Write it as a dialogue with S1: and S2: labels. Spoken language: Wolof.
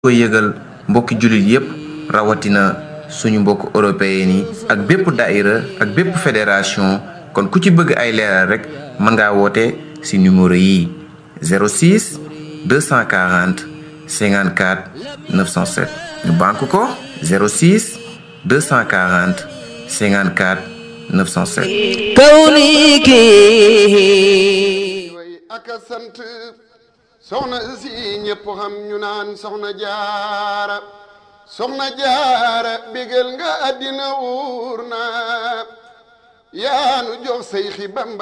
S1: ko yëgal mbokki jullit yépp rawatina suñu mbokk européen yi ak bépp daïra ak bépp fédération kon ku ci bëgg ay leeral rek mën ngaa woote ci numéro yi 06 240 54 907 ñu banque ko 06 240 54 907
S2: kawniki
S3: way aka sant soxna si ñépp xam ñu naan soxna jaara soxna jaara bégal nga àddina wuur na yaanu jox say xi bamba